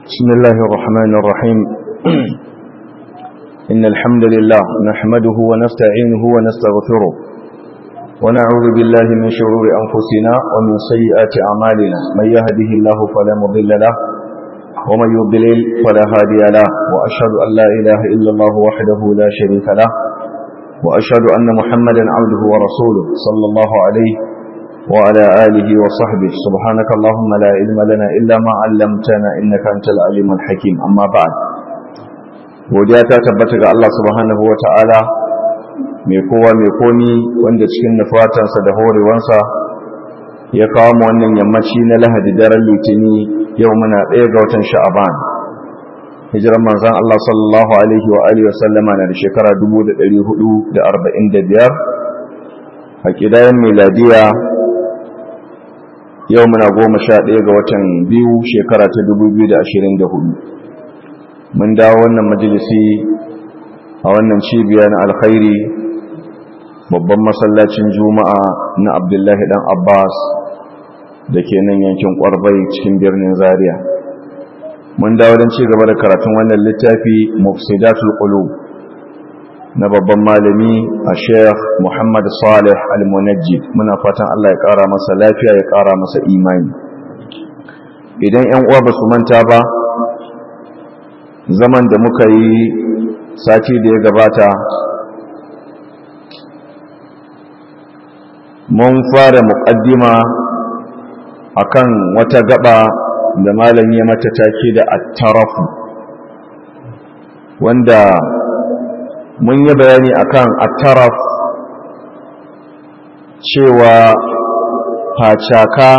بسم الله الرحمن الرحيم إن الحمد لله نحمده ونستعينه ونستغفره ونعوذ بالله من شرور أنفسنا ومن سيئات أعمالنا من يهده الله فلا مضل له ومن يضلل فلا هادي له وأشهد أن لا إله إلا الله وحده لا شريك له وأشهد أن محمدا عبده ورسوله صلى الله عليه وعلى آله وصحبه سبحانك اللهم لا علم لنا إلا ما علمتنا إنك أنت العليم الحكيم أما بعد وجاءت تبتك الله سبحانه وتعالى mai kowa mai komi wanda cikin nufatansa da horewansa ya kawo mu wannan yammaci na lahadi daren litini yau muna ɗaya ga watan sha'aban hijiran manzan Allah sallallahu alaihi wa alihi wasallama na da shekara 1445 a ƙidayen miladiya yau muna goma sha ɗaya ga watan biyu shekara ta dubu biyu da ashirin da hudu mun dawo wannan majalisi a wannan cibiya na alkhairi babban masallacin juma'a na abdullahi dan abbas da ke nan yankin kwarbai cikin birnin zaria mun dawo don ci gaba da karatun wannan littafi mufsidatul qulub na babban malami a sheikh muhammad salih al-munajjid muna fatan allah ya kara masa lafiya ya kara masa imani idan yan uwa ba su manta ba zaman da muka yi sati da ya gabata mun fara muƙaddima akan wata gaba da malam ya mata take da attarafu wanda mun yi bayani akan attaraf cewa facaka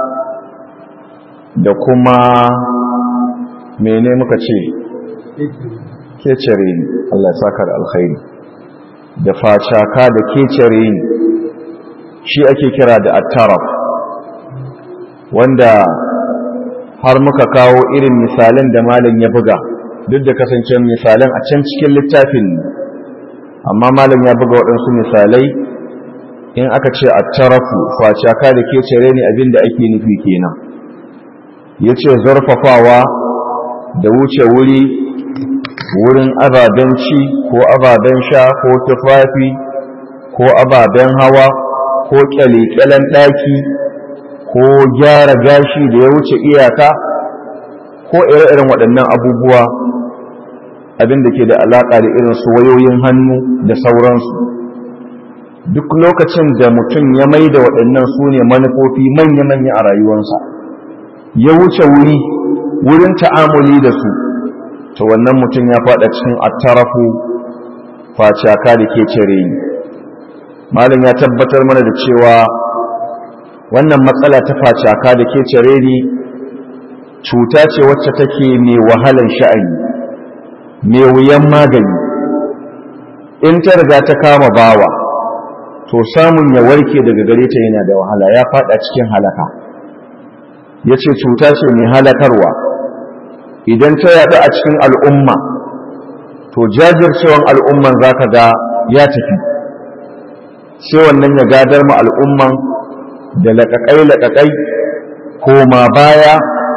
da kuma mene muka ce kecere ne Allah ya saka da alkhairi da facaka da kecere ne shi ake kira da attaraf wanda har muka kawo irin misalan da malam ya buga duk da kasancewar misalan a can cikin littafin amma malam ya buga waɗansu misalai in aka ce a tarafu facaka da ke cire ne abinda ake nufi kenan ya ce zarfafawa da wuce wuri wurin ababen ci ko ababen sha ko tufafi ko ababen hawa ko kyale-kyalen ɗaki ko gyara gashi da ya wuce iyaka ko ire-iren waɗannan abubuwa abin da ke da alaƙa da irin su wayoyin hannu da sauransu duk lokacin da mutum ya mai da waɗannan su ne manufofi manya-manya a rayuwarsa ya wuce wuri wurin ta'amuli da su ta wannan mutum ya faɗa cikin attarafu facaka da ke cire ni malam ya tabbatar mana da cewa wannan matsala ta facaka da ke cire ni cuta ce wacce take mai wahalan sha'ani mai wuyan magani in ta riga ta kama bawa to samun ya warke daga gare ta yana da wahala ya fada cikin halaka ya ce cuta ce mai halakarwa idan ta yaɗu a cikin al'umma to jajircewan al'umman za ka ga ya tafi sai wannan ya gadar ma al'umman da laƙaƙai-laƙaƙai koma baya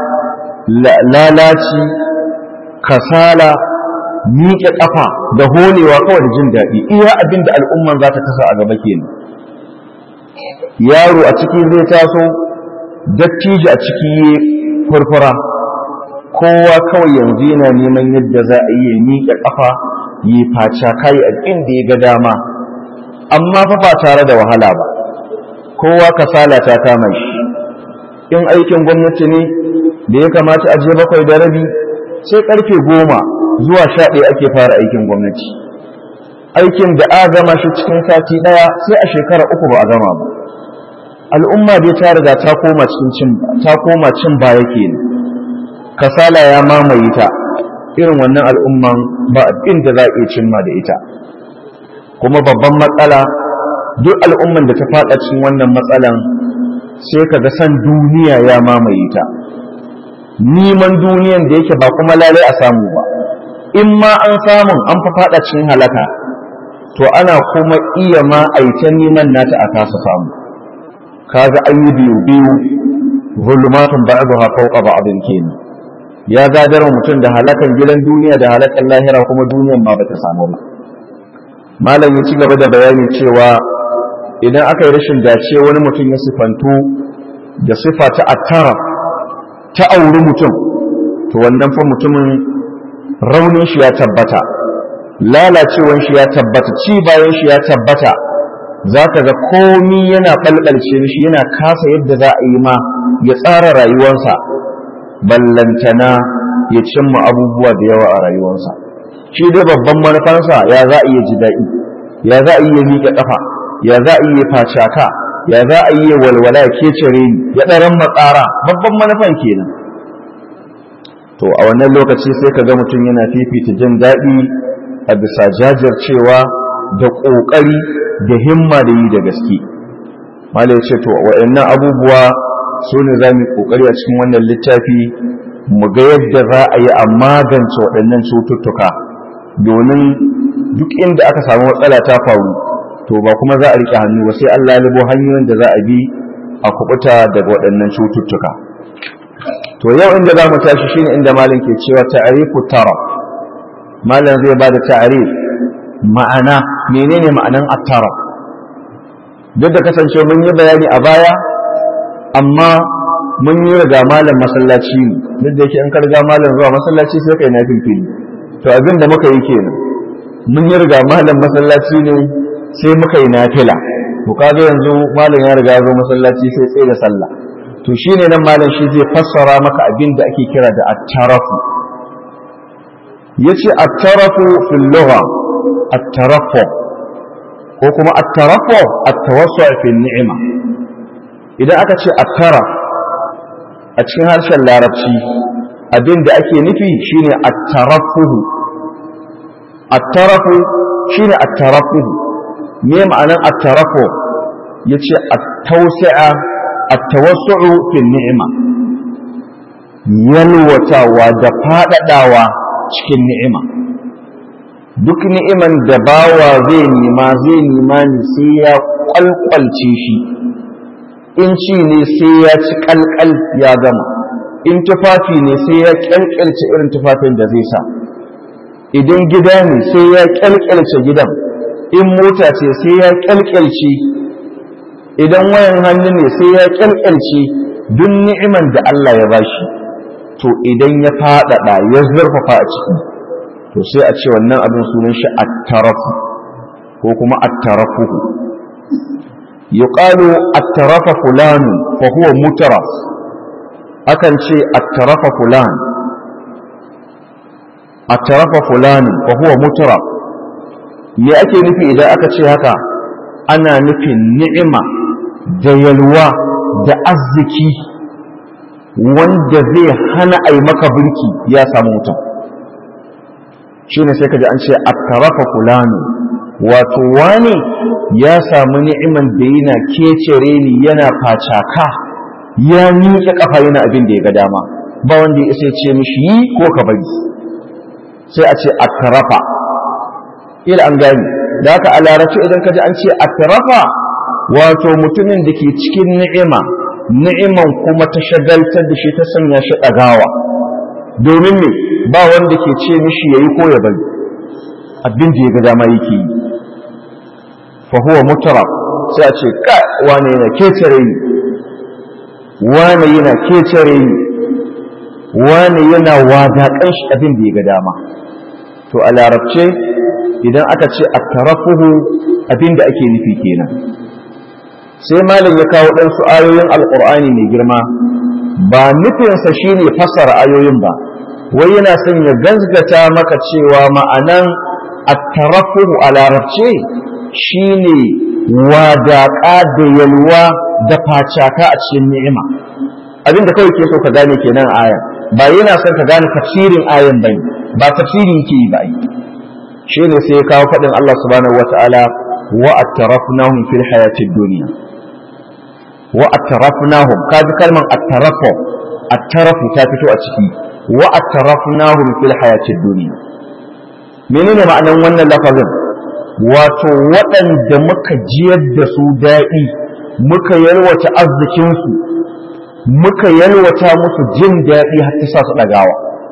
lalaci kasala miƙe ƙafa da holewa kawai da jin daɗi iya abin da al'umman za ta kasa a gaba kenan yaro a ciki zai taso dattijo a ciki ya furfura kowa kawai yanzu yana neman yadda za a yi miƙe ƙafa yi faca kai a inda ya ga dama amma fa ba tare da wahala ba kowa kasala ta kama shi in aikin gwamnati ne da ya kamata a je bakwai da rabi sai karfe goma zuwa sha ɗaya ake fara aikin gwamnati aikin da a gama shi cikin sati ɗaya sai a shekara uku ba a gama ba al'umma dai ta riga ta koma cin ta koma cin baya kenan kasala ya mamaye ta irin wannan al'umman ba abin da za a iya cimma da ita kuma babban matsala duk al'umman da ta faɗa cikin wannan matsalan sai ka ga san duniya ya mamaye ta neman duniyan da yake ba kuma lalai a samu ba in ma an samun an fa faɗa cikin halaka to ana kuma iya ma aita neman nata a kasa samu kaga an yi biyu biyu zulumatun ba'daha fawqa ba'din kenan ya gadar mutum da halakan gidan duniya da halakan lahira kuma duniyan ma bata samu ba malam ya ci gaba da bayani cewa idan aka yi rashin dace wani mutum ya sifantu da sifa ta attara ta auri mutum to wannan fa mutumin raunin shi ya tabbata lalacewan shi ya tabbata ci bayan shi ya tabbata za ka ga komi yana ɓalɓalce shi yana kasa yadda za a yi ma ya tsara rayuwarsa ballantana ya cimma abubuwa da yawa a rayuwarsa shi dai babban manufansa ya za a iya ji daɗi ya za a iya miƙe ƙafa ya za a iya facaka ya za a iya walwala ya kecere ni ya ɗaran matsara babban manufan kenan to a wannan lokaci sai ka ga mutum yana fifita jin daɗi a bisa jajircewa da ƙoƙari da himma da yi da gaske mala ya ce to waɗannan abubuwa su ne za mu ƙoƙari a cikin wannan littafi mu ga yadda za a yi a magance waɗannan cututtuka domin duk inda aka samu matsala ta faru to ba kuma za a riƙe hannu ba sai Allah ya libo hanyoyin da za a bi a kubuta daga waɗannan cututtuka to yau inda za mu tashi shine inda malam ke cewa ta'rifu tara malam zai ba da ta'rif ma'ana menene ma'anan attara duk da kasance mun yi bayani a baya amma mun yi riga malam masallaci ne duk da yake in ka riga malam zuwa masallaci sai kai na fili to abin da muka yi kenan mun yi riga malam masallaci ne sai muka yi nafila to kaga yanzu malam ya riga zo masallaci sai tsaye da sallah to shine nan malam shi zai fassara maka abin da ake kira da at-tarafu yace at-tarafu fil lugha at-tarafu ko kuma at-tarafu at-tawassu' fi ni'ima idan aka ce at-taraf a cikin harshen larabci abin da ake nufi shine at-tarafuhu at-tarafu shine at-tarafuhu me ma'anar at-tarafu yace at-tawsi'a at-tawassu'u fi ni'ima yalwatawa da fadadawa cikin ni'ima duk ni'iman da bawa zai nema zai nema ne sai ya kwalkwalce shi in ci ne sai ya ci kalkal ya gama in tufafi ne sai ya kyalkyalce irin tufafin da zai sa idan gida ne sai ya kyalkyalce gidan in mota ce sai ya kyalkyalce idan wayan hannu ne sai ya kyalkyalce duk ni'iman da Allah ya bashi to idan ya faɗaɗa ya zurfafa a ciki to sai a ce wannan abin sunan shi at-tarafu ko kuma at-tarafuhu yuqalu at-tarafa fulan fa huwa mutaraf akan ce at-tarafa fulan at-tarafa fulan fa huwa mutaraf me ake nufi idan aka ce haka ana nufin ni'ima da yalwa da arziki wanda zai hana a yi maka birki ya samu mutum shi ne sai ka ji an ce a tarafa fulani wato wani ya samu ni'iman da yana kecere ni yana facaka ya miƙe ƙafa yana abin da ya ga dama ba wanda ya isa ce mishi yi ko ka bari sai a ce a tarafa ila an gani da haka a larabci idan ka ji an ce a tarafa wato mutumin da ke cikin ni'ima ni'iman kuma ta shagaltar da shi ta sanya shi ɗagawa domin me ba wanda ke ce mishi ya yi ko ya bari abin da ya ga dama yake yi fa huwa mutara sai a ce ka wane yana kecere ni wane yana kecere ni wane yana wadaƙan shi abin da ya ga dama to a larabce idan aka ce a tarafuhu abin da ake nufi kenan sai malam ya kawo ɗansu ayoyin alƙur'ani mai girma ba nufinsa shi ne fassara ayoyin ba wai yana son ya gazgata maka cewa ma'anan attarafuhu a larabce shi ne wadaƙa da yalwa da facaka a cikin ni'ima abin da kawai ke so ka gane kenan ayan ba yana son ka gane tafsirin ayan ba ba tafsiri yake yi ba shi ne sai ya kawo faɗin Allah subhanahu wa ta'ala wa attarafnahum fil hayatid dunya wa attarafnahum kaji kalman attarafu attarafu ta fito a ciki wa attarafnahum fil hayatid dunya menene ma'anan wannan lafazin wato waɗanda muka jiyar da su daɗi muka yalwata arzikin su muka yalwata musu jin daɗi har ta sa su ɗagawa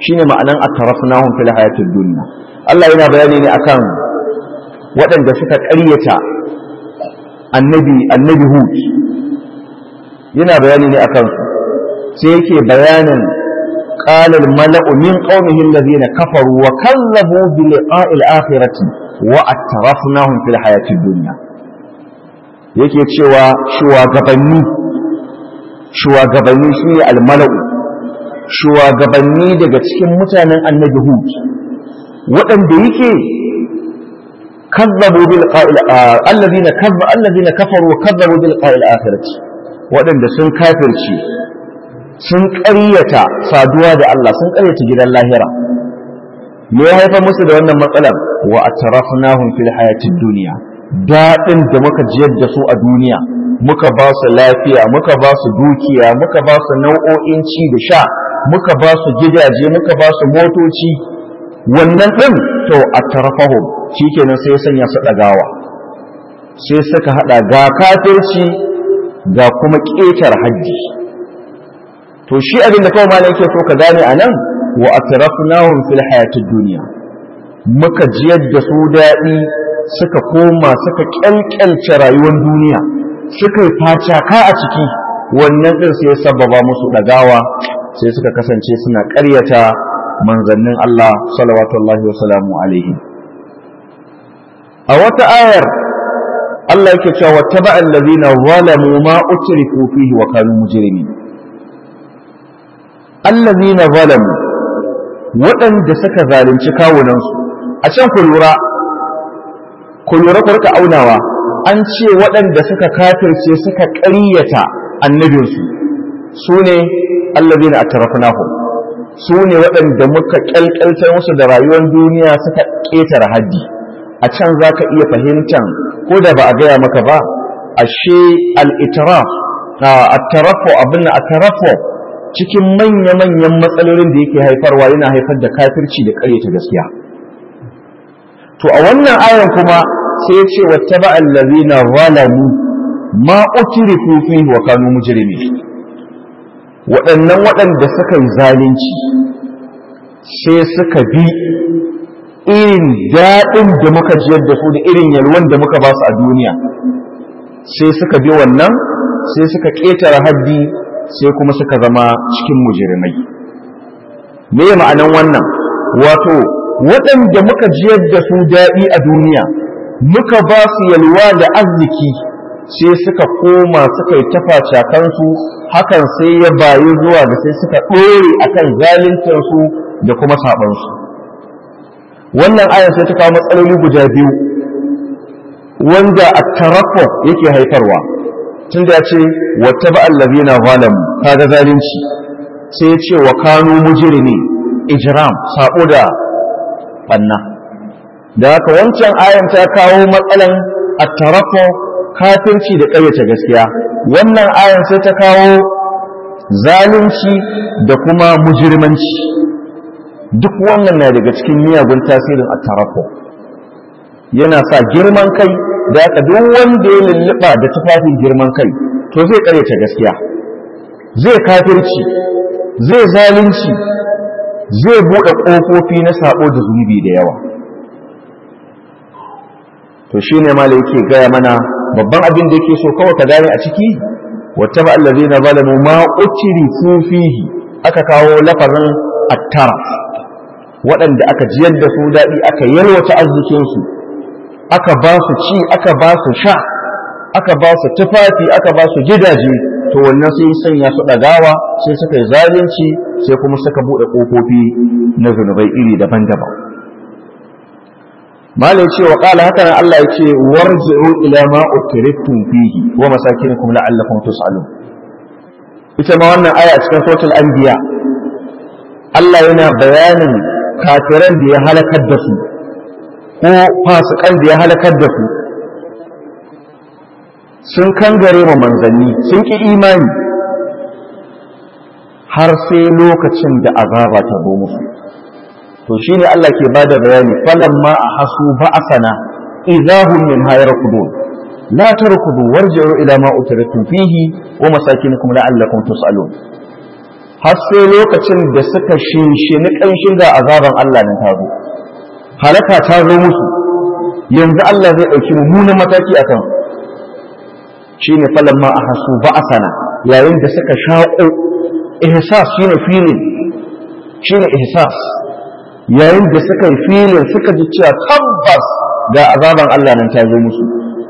shine ma'anan atrafnahum fil hayatid dunya Allah yana bayani ne akan waɗanda suka ƙaryata annabi annabi Hud yana bayani ne akan su sai yake bayanin قال الملأ من قومه الذين كفروا وكذبوا بلقاء الآخرة وأترفناهم في الحياة الدنيا yake cewa shugabanni shugabanni shi ne almalau shugabanni daga cikin mutanen annabi hud waɗanda yake kazzabu bil qa'il alladhina kazzabu alladhina kafaru wa kazzabu bil qa'il akhirati waɗanda sun kafirci sun ƙaryata saduwa da Allah sun ƙaryata gidan lahira me ya haifar musu da wannan matsalar wa atrafnahum fil hayatid dunya daɗin da muka jiyar da su a duniya muka ba su lafiya muka ba su dukiya muka ba su nau'o'in ci da sha muka ba su gidaje muka ba su motoci wannan ɗin to a tarafahu shi kenan sai sanya su ɗagawa sai suka haɗa ga kafirci ga kuma ƙetar hajji to shi abin da kawai malam yake so ka gane a nan wa atrafnahum fil hayatid duniya muka jiyar da su daɗi suka koma suka kyalkyalce rayuwar duniya suka yi facaka a ciki wannan ɗin sai sababa musu ɗagawa sai suka kasance suna ƙaryata manzannin Allah salawatullahi wa salamu alaihi a wata ayar Allah yake cewa wattaba allazina zalamu ma utrifu fihi wa kanu mujrimin allazina zalamu waɗanda suka zalunci kawunansu a can ku lura ku lura ku rika aunawa an ce waɗanda suka kafirce suka ƙaryata annabinsu su ne allazina atrafnahum su ne waɗanda muka ƙyalƙyaltar musu da rayuwar duniya suka ƙetare haddi a can za ka iya fahimtan ko da ba a gaya maka ba ashe al-itiraf at-taraffu abin at-taraffu cikin manya-manyan matsalolin da yake haifarwa yana haifar da kafirci da ƙaryata gaskiya to a wannan ayan kuma sai ya ce wattaba allazina zalamu ma utrifu fihi wa kanu mujrimin waɗannan waɗanda suka yi zalunci sai suka bi irin daɗin da muka jiyar da su da irin yalwan da muka ba su a duniya sai suka bi wannan sai suka ƙetare haddi sai kuma suka zama cikin mujrimai me ma'anan wannan wato waɗanda muka jiyar da su daɗi a duniya muka ba su yalwa da arziki sai suka koma suka yi tafaca kansu hakan sai ya bayu zuwa da sai suka ɗore akan zaluntarsu da kuma saɓansu wannan ayan sai ta kawo matsaloli guda biyu wanda a tarafo yake haifarwa tun da ya ce wata ba allazina zalamu kaga zalunci sai ya ce wa kanu mujrimi ijram sabo da banna da haka wancan ayan ta kawo matsalan at-taraffu kafirci da ƙayyata gaskiya wannan ayan sai ta kawo zalunci da kuma mujirmanci duk wannan na daga cikin miyagun tasirin at-taraffu yana sa girman kai da haka duk wanda ya lulluɓa da tufafin girman kai to zai ƙaryata gaskiya zai kafirci zai zalunci zai buɗe ƙofofi na saɓo da zunubi da yawa to shi ne ma yake gaya mana babban abin da yake so kawai ka gane a ciki wata ba allazi na zalamu ma uciri fihi aka kawo lafazin attara waɗanda aka jiyar da su daɗi aka yalwata arzikinsu aka ba su ci aka ba su sha aka ba su tufafi aka ba su gidaje to wannan sai sanya su ɗagawa sai suka yi zalunci sai kuma suka buɗe ƙofofi na zunubai iri daban-daban malai ce wa ƙala haka nan Allah ya ce warji'u ila ma utriftum fihi wa masakinukum la'allakum tus'alun ita ma wannan aya cikin suratul anbiya Allah yana bayanin kafiran da ya halakar da su ko fasikan da ya halakar da su sun kangare ma manzanni sun ki imani har sai lokacin da azaba ta zo musu to shine Allah ke bada bayani falamma ahasu ba'asana idahum min hayrqudun la tarkudu warji'u ila ma utritum fihi wa masakinukum la'allakum tus'alun har sai lokacin da suka shinshini ƙanshin ga azaban Allah nan ta zo halaka ta zo musu yanzu Allah zai ɗauki mummunan mataki a kan shi ne falamma a hasu ba a sana yayin da suka shaƙo ihsas shi ne filin shi ne ihsas yayin da suka yi filin suka ji cewa tabbas ga azaban Allah nan ta zo musu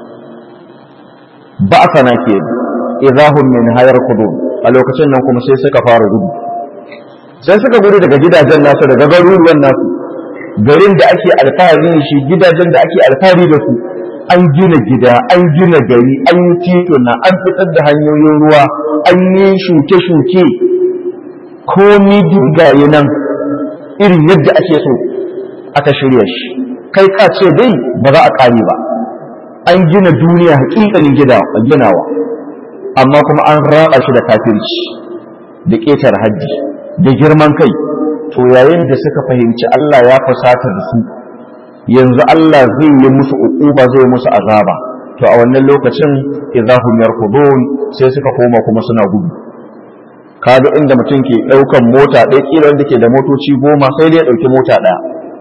ba a sana ke idahum min hayar kudu a lokacin nan kuma sai suka fara gudu sai suka gudu daga gidajen nasu daga garuruwan nasu garin da ake alfahari da shi gidajen da ake alfahari da su an gina gida an gina gari an yi tituna an fitar da hanyoyin ruwa an yi shuke-shuke komi gaye nan irin yadda ake so aka shirya shi kai ka ce dai ba za a ƙare ba an gina duniya hakikanin ginawa amma kuma an raba shi da kafirci da ƙetar hajji da girman kai to yayin da suka fahimci Allah ya fusata da su yanzu Allah zai yi musu uquba zai musu azaba to a wannan lokacin idahum yarkudun sai suka koma kuma suna gudu kaga inda mutum ke daukan mota ɗaya kila wanda ke da motoci goma sai dai ya dauki mota ɗaya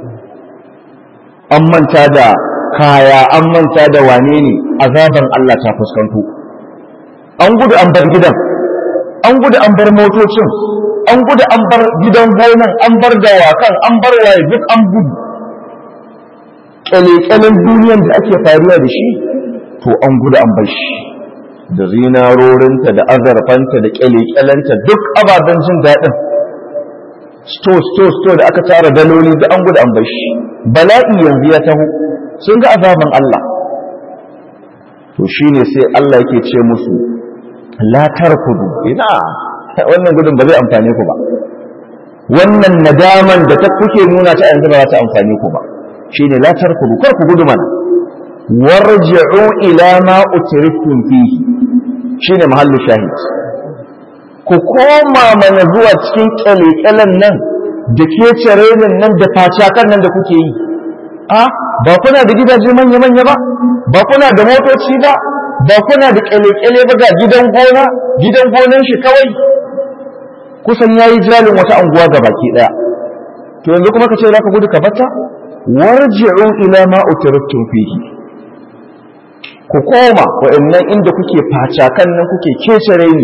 an manta da kaya an manta da wane ne azaban Allah ta fuskanto an gudu an bar gidan an gudu an bar motocin an gudu an bar gidan gonan an bar dawakan an bar waye duk an gudu kyalekyalen duniyan da ake faruwa da shi to an gudu an bar shi da zinarorinta da azarfanta da kyalekyalenta duk ababen jin daɗin sto sto sto da aka tara daloli da an gudu an bar shi bala'i yanzu ya taho sun ga azaban Allah to shine sai Allah yake ce musu la tarkudu ina wannan gudun ba zai amfane ku ba wannan nadaman da ta kuke nuna ta yanzu ba za ta amfane ku ba shine la tarkudu kar ku gudu mana warji'u ila ma utriftum fihi shine mahallu shahid ku koma mana zuwa cikin kyalekyalen nan da ke cerenin nan da facakan nan da kuke yi a ba kuna da gidaje manya-manya ba ba kuna da motoci ba ba kuna da kyale-kyale ba ga gidan gona gidan gonan shi kawai kusan yayi jalin wata anguwa ga baki daya to yanzu kuma ka ce zaka gudu ka batta warji'u ila ma utriftum fihi ku koma wa'annan inda kuke facakan nan kuke kecere ni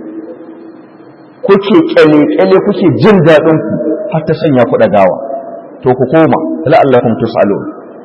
kuke kyale-kyale kuke jin daɗin ku har ta sanya ku gawa to ku koma la'allakum tus'alun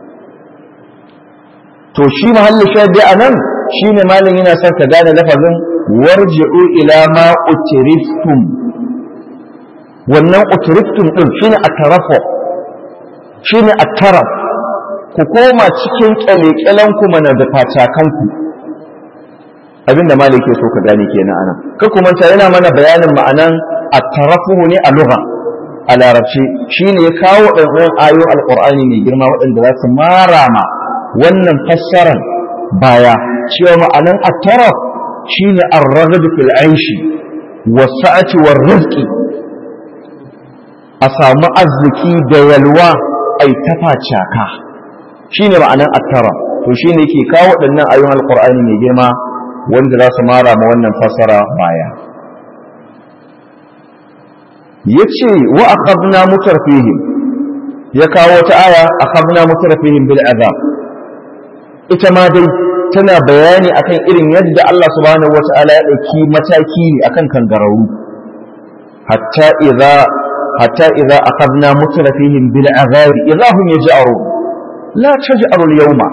to shi mahallin shahidi anan shine malam yana son ka gane lafazin warji'u ila ma utriftum wannan utriftum din shine atarafu shine ataraf ku koma cikin kyalekyalen ku mana da facakan ku abinda malam ke so ka gane kenan anan ka kuma ta yana mana bayanin ma'anan atarafu ne a lugha a larabci shine ya kawo ɗan ayoyin alqur'ani mai girma waɗanda za su mara ma wannan fassaran baya cewa ma'anan attaraf shine ar-ragd fil aishi was-sa'ati war-rizqi a samu arziki da yalwa ai tafa caka shine ma'anan attaraf to shine yake kawo waɗannan ayoyin alqur'ani mai girma wanda za su mara ma wannan fassara baya yace wa akhadna mutarfihim ya kawo wata aya akhadna mutarfihim bil azab ita ma dai tana bayani akan irin yadda Allah subhanahu wata'ala ya ɗauki mataki ne akan kangararru hatta idza hatta idza akhadna mutrafihim bil azabi idza hum yaj'arun la taj'aru al yawma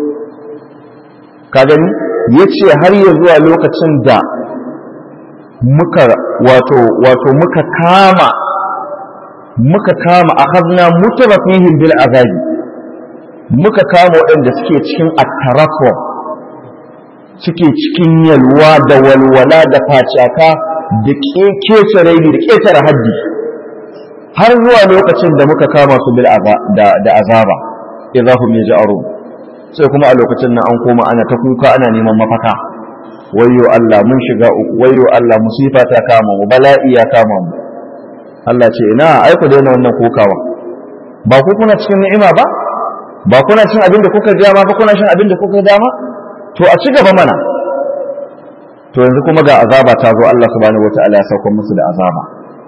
ka gani yace har ya zuwa lokacin da muka wato wato muka kama muka kama akhadna mutrafihim bil azabi muka kama waɗanda suke cikin attarafo suke cikin yalwa da walwala da facaka da kece raini da ƙetare haddi har zuwa lokacin da muka kama su bil da azaba idza hum yaj'arun sai kuma a lokacin nan an koma ana ta kuka ana neman mafaka wayyo Allah mun shiga uku wayyo Allah musifa ta kama mu bala'i ya kama mu Allah ce ina ai ku daina wannan kokawa ba ku kuna cikin ni'ima ba ba kuna cin abin da kuka dama ba kuna shin abin da kuka dama to a ci gaba mana to yanzu kuma ga azaba ta zo Allah subhanahu wataala ya sauka musu da azaba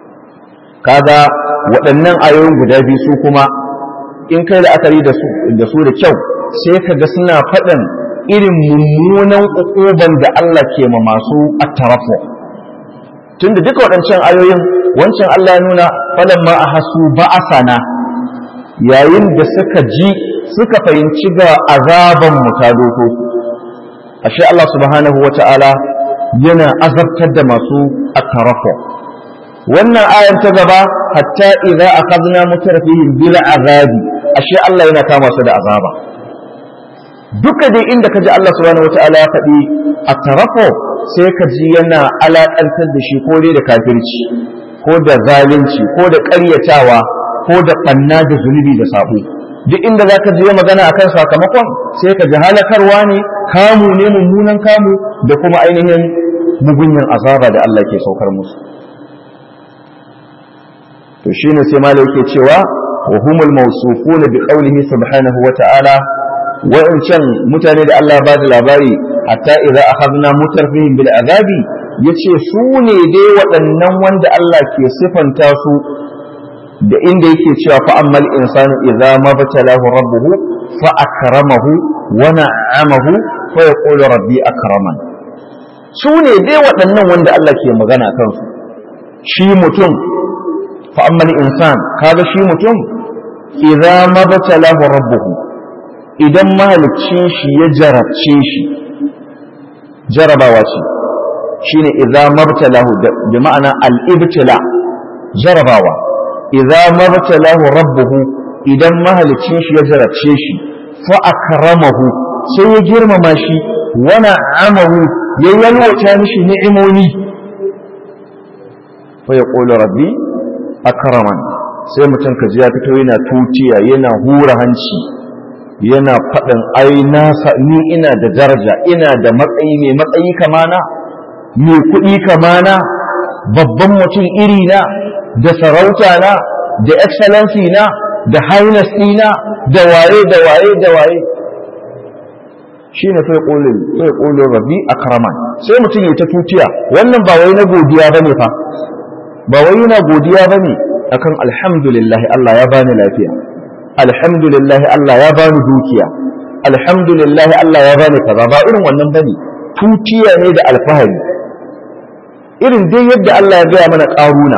kaga waɗannan ayoyin guda biyu su kuma in kai la'akari da su da su da kyau sai ka ga suna faɗin irin mummunan ukuban da Allah ke ma masu attarafu tunda duka waɗancan ayoyin wancan Allah ya nuna falan ma a hasu ba'asana yayin da suka ji suka fahimci ga azaban mu ta doko ashe Allah subhanahu wata'ala yana azabtar da masu attarafu wannan ayan ta gaba hatta idza akhadna mutarfihim bil azabi ashe Allah yana kama su da azaba duka dai inda kaji Allah subhanahu wataala ya faɗi a tarafo sai ka ji yana alaƙantar da shi ko dai da kafirci ko da zalunci ko da ƙaryatawa ko da ɓanna da zunubi da sabo duk inda za ka ji magana akan sakamakon sai ka ji halakarwa ne kamu ne mummunan kamu da kuma ainihin mugunyan azaba da Allah ke saukar musu to shine sai malai yake cewa wa humul mawsufuna bi qawlihi subhanahu wa ta'ala wa'ancan mutane da Allah ba da labari hatta idza akhadna mutarfihim bil azabi yace su ne dai waɗannan wanda Allah ke sifanta su da inda yake cewa fa ammal insanu idza mabtalahu rabbuhu fa akramahu wa na'amahu fa yaqulu rabbi akraman su ne dai waɗannan wanda Allah ke magana kansu shi mutum fa ammal insan kaga shi mutum idza mabtalahu rabbuhu idan mahaliccin shi ya jarabce shi jarabawa ce shine idza mabtalahu bi ma'ana al-ibtila jarabawa idza mabtalahu rabbuhu idan mahaliccin shi ya jarabce shi fa akramahu sai ya girmama shi wa na'amahu ya yalwata mishi ni'imomi fa yaqulu rabbi akraman sai mutum kaji ya fito yana tutiya yana hura hanci yana faɗin ai nasa ni ina da daraja ina da matsayi mai matsayi kamana mai kuɗi kamana babban mutum iri na da sarauta na da excellency na da highness ɗina da waye da waye da waye shi ne sai ƙolin sai ƙolin rabbi a karaman sai mutum ya ta tutiya wannan ba wai na godiya ba ne fa ba wai yana godiya ba ne akan alhamdulillah Allah ya bani lafiya alhamdulillah Allah ya bani dukiya alhamdulillah Allah ya bani kaza ba irin wannan bane tutiya ne da alfahari irin dai yadda Allah ya gaya mana ƙaruna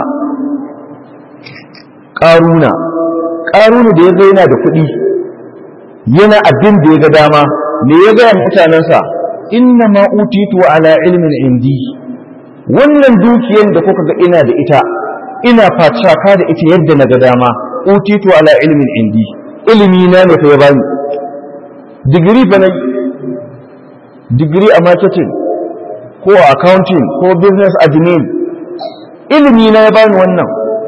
ƙaruna ƙaruna da ya ga yana da kuɗi yana abin da ya ga dama me ya gaya mutanensa inna ma utitu ala ilmin indi wannan dukiyar da kuka ga ina da ita ina facaka da ita yadda na ga dama utitu ala ilmin indi ilimi na ne fa ya bani digiri fa na digiri a marketing ko a accounting ko business admin ilimi na ya bani wannan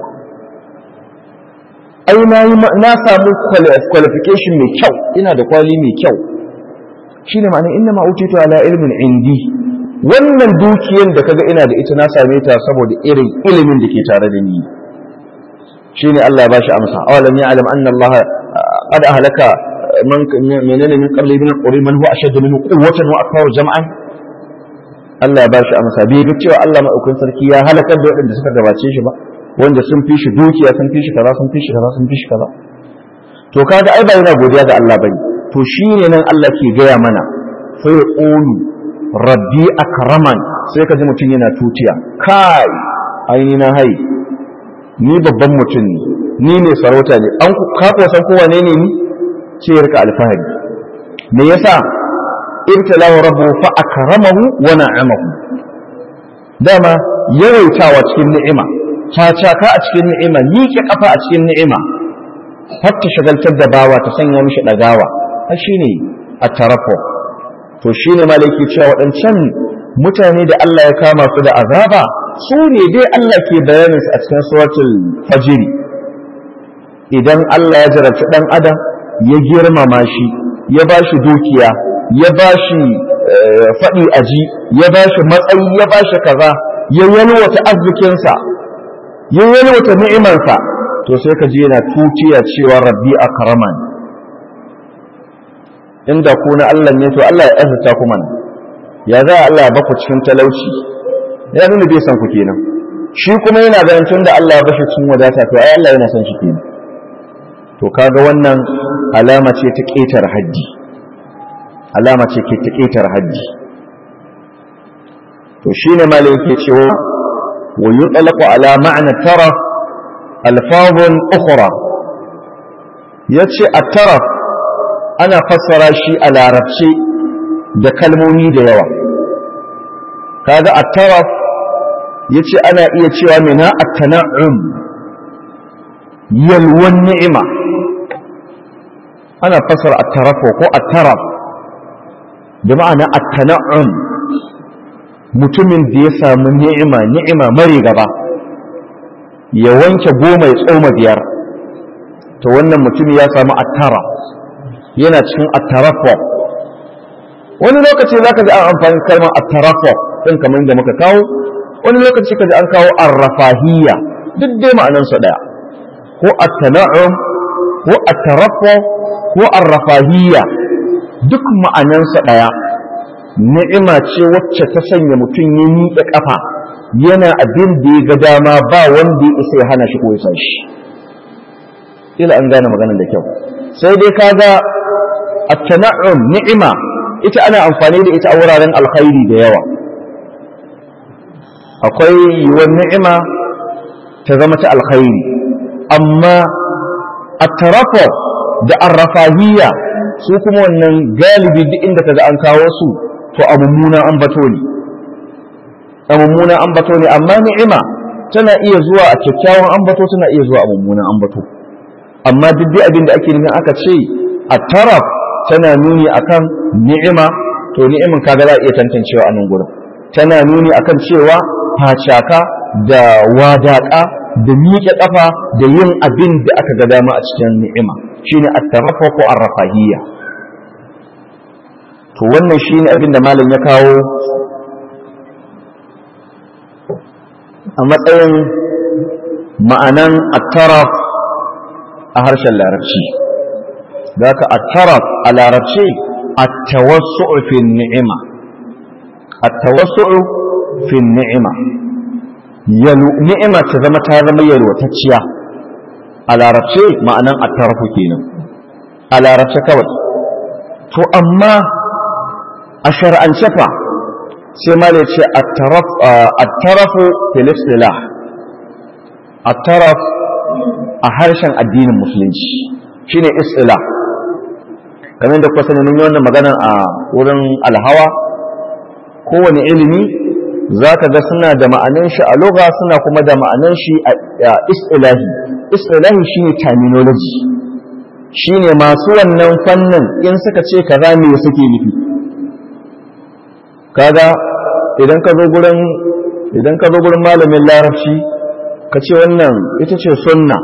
ai na yi na samu qualification mai kyau ina da kwali mai kyau shine ma'ana inna ma utitu ala ilmin indi wannan dukiyar da kaga ina da ita na same ta saboda irin ilimin da ke tare da ni shine Allah ya bashi amsa awalam ya'lam anna Allah qad ahlaka man menene min qabli min quri man huwa ashaddu minhu quwwatan wa akthar jam'an Allah ya bashi amsa bai ga cewa Allah madaukakin sarki ya halakar da waɗanda suka gabace shi ba wanda sun fi shi dukiya sun fi shi kaza sun fi shi kaza sun fi shi kaza to kaga ai ba yana godiya ga Allah bane to shine nan Allah ke gaya mana fa yaqulu rabbi akraman sai ka ji mutum yana tutiya kai aini na hai ni babban mutum ne ni ne sarauta ne an ka ko san kowa ne ne ni ce ya rika alfahari me yasa ibtalahu rabbu fa akramahu wa na'amahu dama yawaitawa cikin ni'ima cacaka a cikin ni'ima miƙe kafa a cikin ni'ima har ta shagaltar da bawa ta sanya mishi ɗagawa har shine a tarafo to shine malaki cewa waɗancan mutane da Allah ya kama su da azaba su ne dai Allah ke bayanin su a cikin suratul fajr idan Allah ya jarabci dan adam ya girmama shi ya ba shi dukiya ya ba shi faɗi aji ya ba shi matsayi ya ba shi kaza ya yalwata arzikinsa ya yalwata ni'imarsa to sai ka ji yana tuciya cewa rabbi akraman inda ku na Allah ne to Allah ya azurta ku mana ya za Allah ya baku cikin talauci ya nuna bai san ku kenan shi kuma yana ganin tun da Allah ya bashi cikin wadata to ai Allah yana son shi kenan to kaga wannan alama ce ta ƙetar haddi alama ce ke ta ƙetar haddi to shine malai yake cewa wa yutlaqu ala ma'na taraf alfazun ukhra yace at-taraf ana fassara shi a larabci da kalmomi da yawa kaga at-taraf yace ana iya cewa mina at-tana'um yalwan ni'ima ana fassara at-taraf ko at-taraf da ma'ana at-tana'um mutumin da ya samu ni'ima ni'ima mare gaba ya wanke goma ya tsoma biyar to wannan mutum ya samu at-taraf yana cikin at-taraf wani lokaci zaka ji an amfani kalmar at-taraf din kamar da muka kawo wani lokaci kaji an kawo ar-rafahiyya duk dai ma'anansa daya ko at-tana'um ko at-taraffu ko ar-rafahiyya duk ma'anansa daya ni'ima ce wacce ta sanya mutum ya miƙe kafa yana abin da ya ga dama ba wanda ya isa ya hana shi ko ya san shi ila an gane maganar da kyau sai dai kaga at-tana'um ni'ima ita ana amfani da ita a wuraren alkhairi da yawa akwai yiwuwar ni'ima ta zama ta alkhairi amma at-tarafu da ar-rafahiyya su kuma wannan galibi duk inda kaga an kawo su to a mummuna an bato ne a mummuna an bato ne amma ni'ima tana iya zuwa a kyakkyawan an bato tana iya zuwa a mummuna an bato amma duk dai abin da ake nufin aka ce at-taraf tana nuni akan ni'ima to ni'imin kaga za a iya tantancewa a nan gurin tana nuni akan cewa facaka da wadaƙa da miƙe ƙafa da yin abin da aka ga dama a cikin ni'ima shine at-tarafa ko ar-rafahiyya to wannan shine abin da malam ya kawo a matsayin ma'anan at-taraf a harshen larabci da ka at-taraf a larabci at-tawassu'u fi ni'ima at-tawassu'u fi ni'ima ni'ima ta zama ta zama yalwatacciya a larabce ma'anan attarafu kenan a larabce kawai to amma a shar'ance fa sai ma da ce attarafu fil istilah attaraf a harshen addinin musulunci shine istilah kamar da kuka sani mun yi wannan magana a wurin alhawa kowane ilimi za ka ga suna da ma'anan shi a loga suna kuma da ma'anan shi a istilahi istilahi shine terminology shine masu wannan fannin in suka ce kaza me suke nufi kaga idan ka zo gurin idan ka zo gurin malamin larabci ka ce wannan ita ce sunna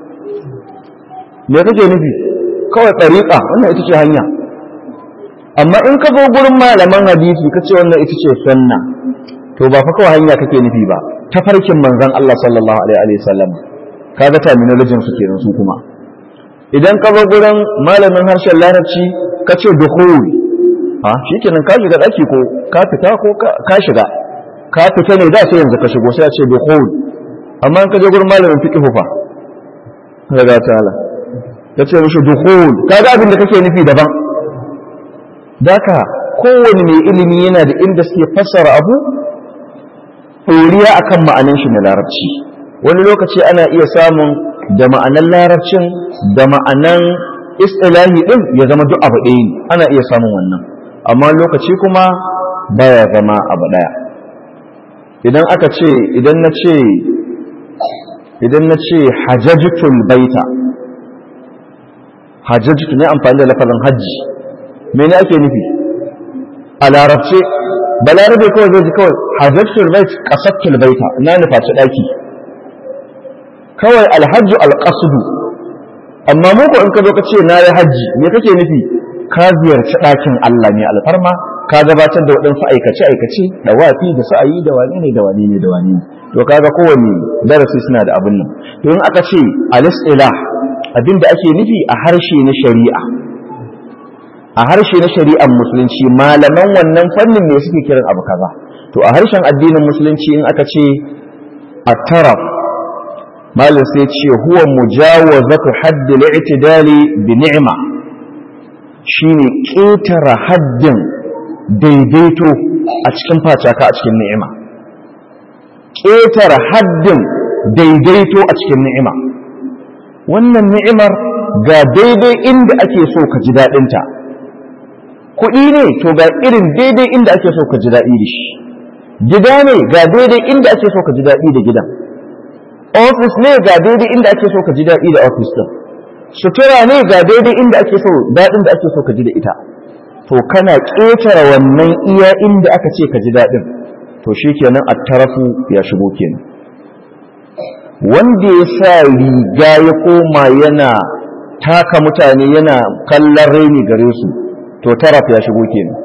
me kake nufi kawai ɗariƙa wannan ita ce hanya amma in ka zo gurin malaman hadisi ka ce wannan ita ce sunna to ba fa kawai hanya kake nufi ba ta farkin manzon Allah sallallahu alaihi wa sallam kaga terminology su kenan su kuma idan ka zo gurin malamin harshen larabci ka ce dukhul ha shikenan ka shiga daki ko ka fita ko ka shiga ka fita ne da sai yanzu ka shigo sai a ce dukhul amma in ka je gurin malamin fiqh fa kaga ta'ala ya ce mishi dukhul kaga abin da kake nufi daban daka kowane mai ilimi yana da inda suke fassara abu ɗoriya akan ma'anan shi na larabci wani lokaci ana iya samun da ma'anan larabcin da ma'anan istilahi ɗin ya zama duk abu ɗaya ne ana iya samun wannan amma lokaci kuma baya zama abu ɗaya idan aka ce idan na ce idan na ce hajjajitul baita hajjajitu ne amfani da lafazin hajji mene ake nufi a larabce balarabe kawai zai ji kawai hajjatul bait qasattul baita na nufaci daki kawai alhajju alqasdu amma mu ko in ka zo ka ce na yi hajji me kake nufi ka ziyarci ɗakin Allah ne alfarma ka gabatar da waɗansu aikace aikace da wafi da sa'ayi da wani ne da wani ne da wani ne to kaga kowanne darasi suna da abin nan to in aka ce al-istilah abin da ake nufi a harshe na shari'a a harshe na shari'ar musulunci malaman wannan fannin ne suke kiran abu kaza to a harshen addinin musulunci in aka ce at-taraf malin sai ce huwa mujawazatu haddi al-i'tidali bi ni'ma shine ƙetare haddin daidaito a cikin facaka a cikin ni'ima ƙetare haddin daidaito a cikin ni'ima wannan ni'imar ga daidai inda ake so ka ji daɗinta kuɗi ne to ga irin daidai inda ake so ka ji daɗi da shi gida ne ga daidai inda ake so ka ji daɗi da gidan ofis ne ga daidai inda ake so ka ji daɗi da ofis ɗin sutura ne ga daidai inda ake so daɗin da ake so ka ji da ita to kana ƙetare wannan iya inda aka ce ka ji daɗin to shi kenan a tarafu ya shigo kenan wanda ya sa riga ya koma yana taka mutane yana kallon raini gare su to taraf ya shigo kenan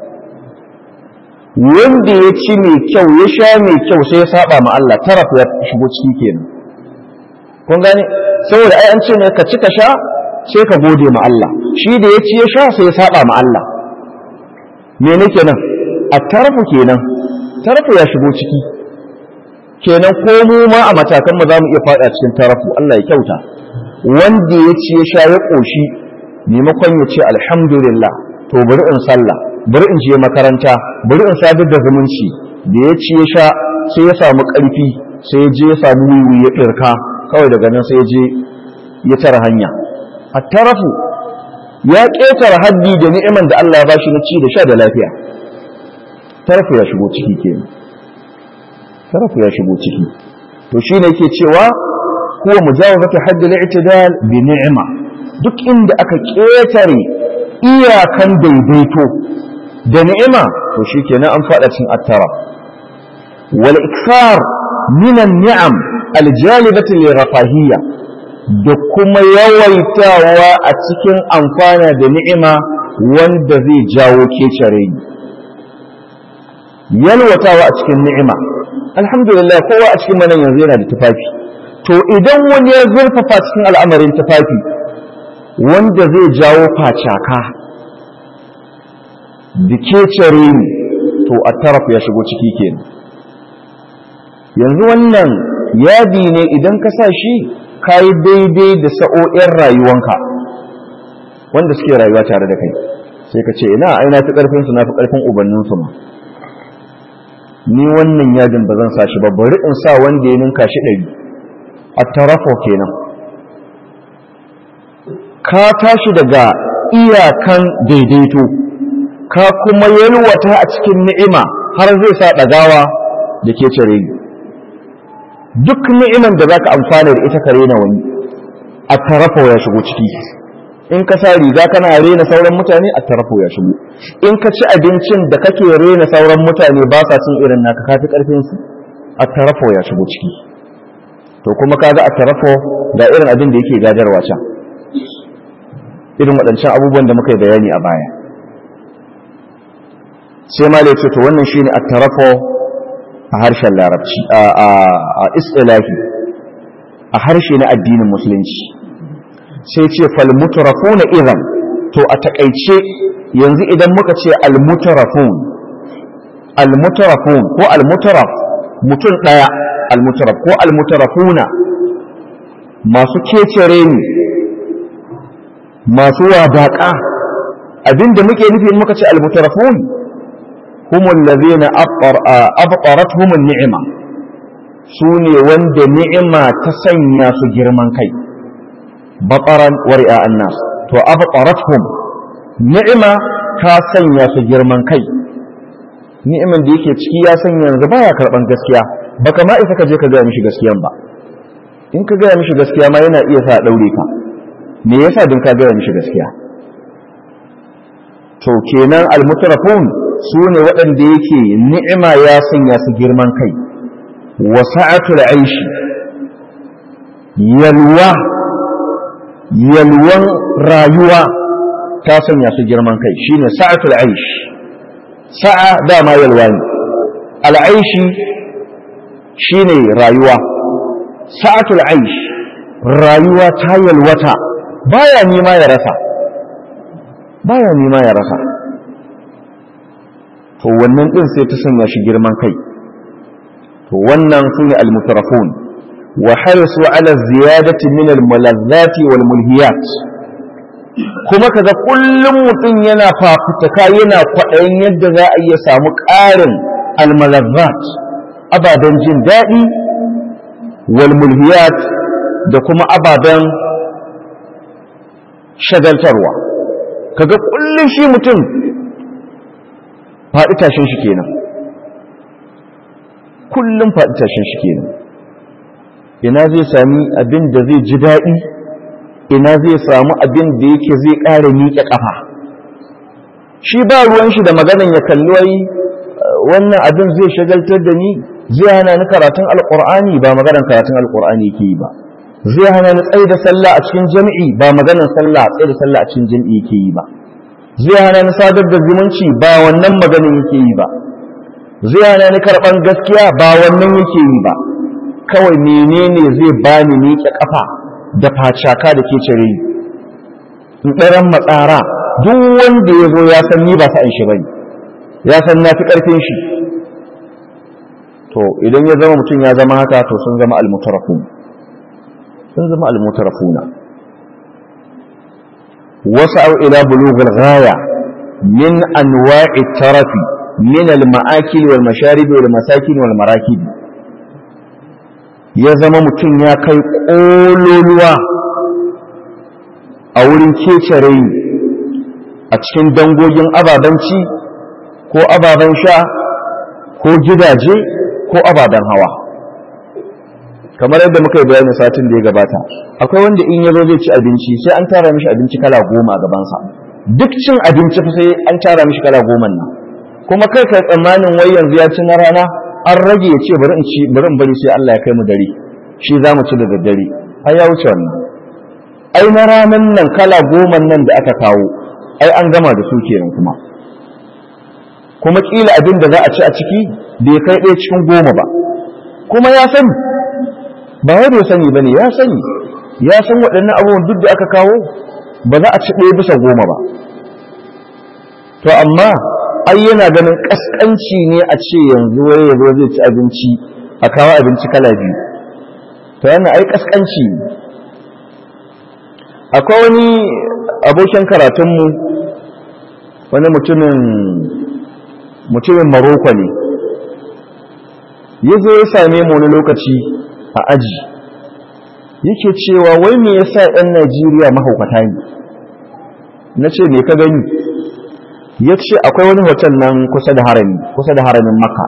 wanda ya ci mai kyau ya sha mai kyau sai ya saba ma Allah taraf ya shigo ciki kenan kun gane saboda ai an ce ne ka ci ka sha sai ka gode ma Allah shi da ya ci ya sha sai ya saba ma Allah mene kenan a tarfu kenan tarfu ya shigo ciki kenan ko mu ma a matakan mu zamu iya fada cikin tarfu Allah ya kyauta wanda ya ci ya sha ya koshi maimakon ya ce alhamdulillah to bari in sallah bari in je makaranta bari in sadar da zumunci da ya ci ya sha sai ya samu karfi sai ya je ya samu wiwi ya ɗirka kawai daga nan sai ya je ya tara hanya a tarafu ya ƙetare haddi da ni'iman da Allah ya bashi na ci da sha da lafiya tarafu ya shigo ciki kenan tarafu ya shigo ciki to shine yake cewa huwa mujawazatu haddi al-i'tidal bi ni'ma duk inda aka ƙetare iyakan daidaito da ni'ima to shikenan an fada cin attara wal ikfar min an-ni'am al-jalibati li da kuma yawaitawa a cikin amfana da ni'ima wanda zai jawo kecare ni yalwatawa a cikin ni'ima alhamdulillah kowa a cikin manan yanzu yana da tufafi to idan wani ya zurfafa cikin al'amarin tufafi wanda zai jawo facaka da kecare ni to a taraf ya shigo ciki kenan yanzu wannan yadi ne idan ka sa shi ka yi daidai da sa'o'in rayuwanka wanda suke rayuwa tare da kai sai ka ce ina aina fi ƙarfinsu na fi ƙarfin ubanninsu ma ni wannan yadin ba zan sa shi ba bari in sa wanda ya ninka shi ɗari a tarafo kenan ka tashi daga iyakan daidaito ka kuma yalwata a cikin ni'ima har zai sa ɗagawa da ke cire ni duk ni'iman da zaka amfana da ita ka rena wani a tarafo ya shigo ciki in ka sa riga kana rena sauran mutane a tarafo ya shigo in ka ci abincin da kake rena sauran mutane ba sa cin irin naka kafi karfin su a tarafo ya shigo ciki to kuma kaga a tarafo ga irin abin da yake gadarwa can irin waɗancan abubuwan da muka yi bayani a baya sai ma ce to wannan shine a tarafo a harshen larabci a istilahi a harshe na addinin musulunci sai ce falmutarafuna idan to a takaice yanzu idan muka ce almutarafun almutarafun ko almutaraf mutum daya almutaraf ko almutarafuna masu kecere ni masu wadaƙa abinda muke nufi muka ce almutarafun هم الذين أبطرتهم النعمة سوني وند نعمة تسنيا سجرمان كي بطرا ورئاء الناس تو أبطرتهم نعمة تسنيا سجرمان كي ni'iman da yake ciki ya sanya yanzu baya karban gaskiya baka ma isa ka je ka gaya mishi gaskiyan ba in ka gaya mishi gaskiya ma yana iya sa daure ka me yasa din ka gaya mishi gaskiya to kenan almutrafun su ne waɗanda yake ni'ima ya sanya su girman kai wa sa'atul aishi yalwa yalwan rayuwa ta sanya su girman kai shine sa'atul aishi sa'a dama yalwa ne al'aishi shine rayuwa sa'atul aishi rayuwa ta yalwata baya nima ya rasa baya nima ya rasa to wannan din sai ta sanya shi girman kai to wannan su ne almutarafun wa harisu ala ziyadati min al-malazzati wal mulhiyat kuma kaga kullum mutum yana fafutuka yana kwaɗayin yadda za a iya samu ƙarin al-malazzat ababen jin daɗi wal mulhiyat da kuma ababen shagaltarwa kaga kullum shi mutum faɗi tashin shi kenan kullum faɗi tashin shi kenan ina zai sami abin da zai ji daɗi ina zai samu abin da yake zai ƙara miƙe ƙafa shi ba ruwan shi da maganan ya kalli wai wannan abin zai shagaltar da ni zai hana ni karatun alƙur'ani ba maganan karatun alƙur'ani ke yi ba zai hana ni tsaye da sallah a cikin jami'i ba maganan sallah tsaye da sallah a cikin jami'i ke yi ba zai hana ni sadar da zumunci ba wannan maganin yake yi ba zai hana ni karɓan gaskiya ba wannan yake yi ba kawai menene zai bani miƙe ƙafa da facaka da ke cire in ɗaran matsara duk wanda ya zo ya san ni ba sa'in shi bane ya san na fi ƙarfin shi to idan ya zama mutum ya zama haka to sun zama almutarafun sun zama almutarafuna وسعوا إلى بلوغ الغاية من أنواع الترف من المآكل والمشارب والمساكن والمراكب ya zama mutum ya kai ƙololuwa a wurin kece rai a cikin dangogin ababen ci ko ababen sha ko gidaje ko ababen hawa kamar yadda muka yi bayanin satin da ya gabata akwai wanda in yazo zai ci abinci sai an tara mishi abinci kala goma a gabansa duk cin abinci sai an tara mishi kala goma nan kuma kai kai tsammanin wai yanzu ya ci na rana an rage ya ce bari in ci bari in bari sai Allah ya kai mu dare shi za mu ci da daddare ai ya wuce wannan ai na ranan nan kala goma nan da aka kawo ai an gama da su kenan kuma kuma kila abin da za a ci a ciki bai kai ɗaya cikin goma ba kuma ya sani ba wai bai sani bane ya sani ya san waɗannan abubuwan duk da aka kawo ba za a ci ɗaya bisa goma ba to amma ai yana ganin ƙasƙanci ne a ce yanzu wai ya zo zai ci abinci a kawo abinci kala biyu to yana ai ƙasƙanci ne akwai wani abokin karatunmu wani mutumin mutumin maroko ne ya zo ya same mu wani lokaci a aji yake cewa wai me yasa 'yan najeriya mahaukata ne na ce me ka gani ya ce akwai wani hotel nan kusa da harami kusa da haramin maka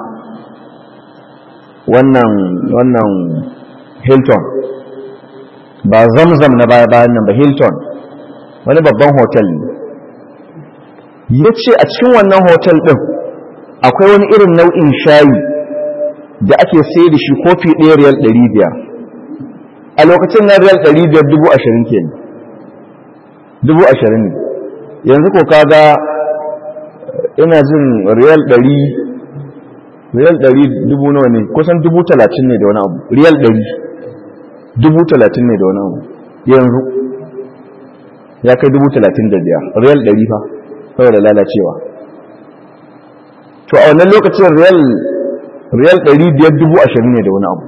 wannan wannan hilton ba zamzam na baya bayan nan ba hilton wani babban hotel ne ya ce a cikin wannan hotel ɗin akwai wani irin nau'in shayi da ake sai da shi kofi ɗaya riyal ɗari biyar a lokacin na riyal ɗari biyar dubu ashirin ke dubu ashirin ne yanzu ko kaga ina jin riyal ɗari riyal ɗari dubu nawa ne kusan dubu talatin ne da wani abu riyal ɗari dubu talatin ne da wani abu yanzu ya kai dubu talatin da biyar riyal ɗari fa saboda lalacewa to a wannan lokacin riyal riyal ɗari biyar dubu ashirin ne da wani abu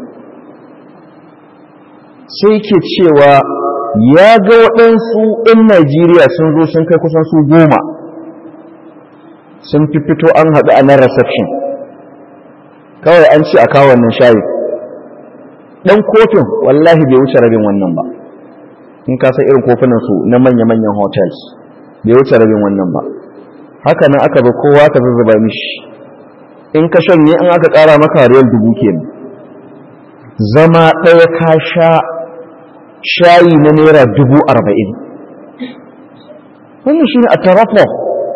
sai ke cewa ya ga waɗansu 'yan najeriya sun zo sun kai kusan su goma sun fi fito an haɗu a nan reception kawai an ce a kawo wannan shayi ɗan kofin wallahi bai wuce rabin wannan ba in ka san irin kofunan su na manya-manyan hotels bai wuce rabin wannan ba haka nan aka zo kowa ka zuzzuba mishi in ka shanye in aka ƙara maka riyal dubu kenan zama ɗaya ka sha shayi na naira dubu arba'in wannan shi ne a tarafo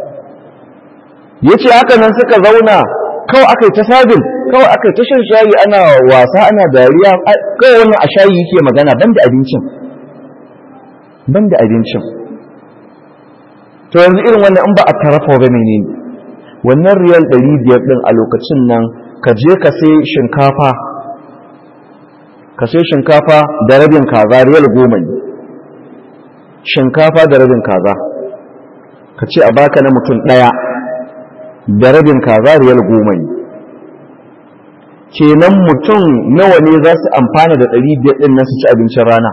ya ce haka nan suka zauna kawai aka yi ta sabin kawai aka yi ta shan shayi ana wasa ana dariya kawai wannan a shayi yake magana ban da abincin ban da abincin to yanzu irin wannan in ba a tarafa ba menene wannan riyal ɗari biyar ɗin a lokacin nan ka je ka sai shinkafa ka sai shinkafa da rabin kaza riyal goma ne shinkafa da rabin kaza ka ce a baka na mutum ɗaya da rabin kaza riyal goma ne kenan mutum nawa ne za su amfana da ɗari biyar ɗin nan su ci abincin rana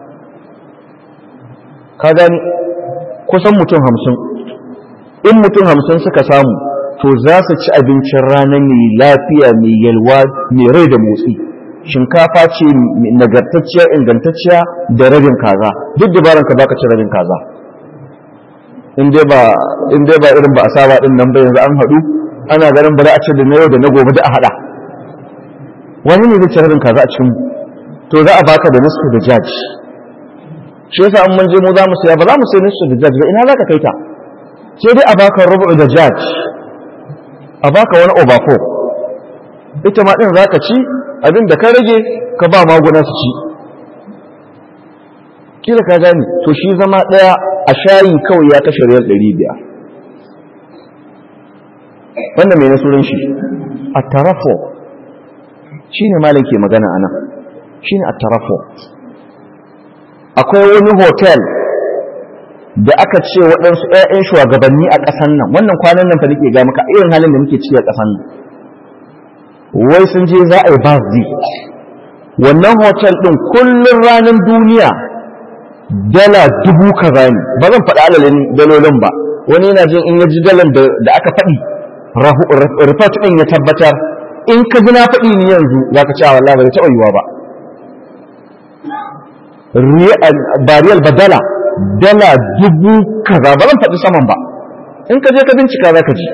ka gani kusan mutum hamsin in mutum hamsin suka samu to za su ci abincin rana mai lafiya mai yalwa mai rai da motsi shinkafa ce nagartacciya ingantacciya da rabin kaza duk dabaran ka baka ci rabin kaza in dai ba in dai ba irin ba a saba din nan ba yanzu an haɗu ana ganin bari a ci da na yau da na gobe da a haɗa wani ne zai ci rabin kaza a cikin to za a baka da nisfu da jaji shi yasa an mun je mu za mu saya ba za mu sai nisfu da jaji ba ina za ka kai ta sai dai a baka rubu da jaji a baka wani obako ita ma din za ka ci abin da ka rage ka ba maguna su ci kila ka gani to shi zama ɗaya a shayi kawai ya kashe riyal ɗari biyar wannan mai nasurin shi a tarafo shi ne malin ke magana a nan shi ne a tarafo akwai wani hotel da aka ce waɗansu 'ya'yan shugabanni a ƙasan nan wannan kwanan nan fa nake ga maka irin halin da muke ciki a ƙasan nan wai sun je za a yi birthday wannan hotel ɗin kullum ranar duniya dala dubu kaza ne ba zan faɗi alalin dalolin ba wani yana jin in ya ji dalan da aka faɗi report ɗin ya tabbatar in ka ji na faɗi ni yanzu za ka ci a wallah ba zai taɓa yiwa ba bariyal badala dala dubu kaza ba zan faɗi saman ba in ka je ka bincika za ka ji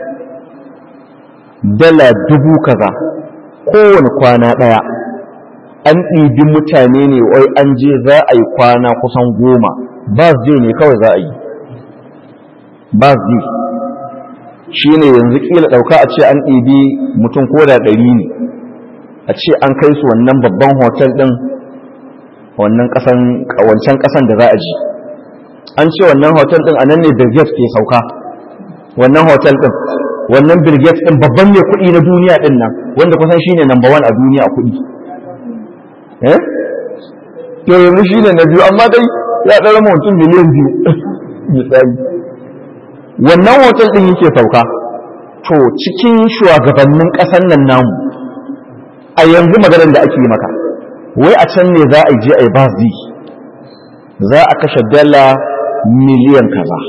dala dubu kaza kowane kwana ɗaya an ɗibi mutane ne wai an je za a yi kwana kusan goma birthday ne kawai za a yi birthday shi ne yanzu ƙila ɗauka a ce an ɗibi mutum ko da ɗari ne a ce an kai su wannan babban hotel ɗin wannan ƙasan wancan ƙasan da za a ji an ce wannan hotel ɗin a nan ne Bill Gates ke sauka wannan hotel ɗin wannan Bill Gates ɗin babban mai kuɗi na duniya ɗin nan wanda kusan shine number one a duniya a kuɗi eh to yanzu shine na biyu amma dai ya ɗara mutum miliyan biyu misali wannan hotel ɗin yake sauka to cikin shugabannin ƙasar nan namu a yanzu maganar da ake yi maka wai a can ne za a je a yi birthday za a kashe dala miliyan kaza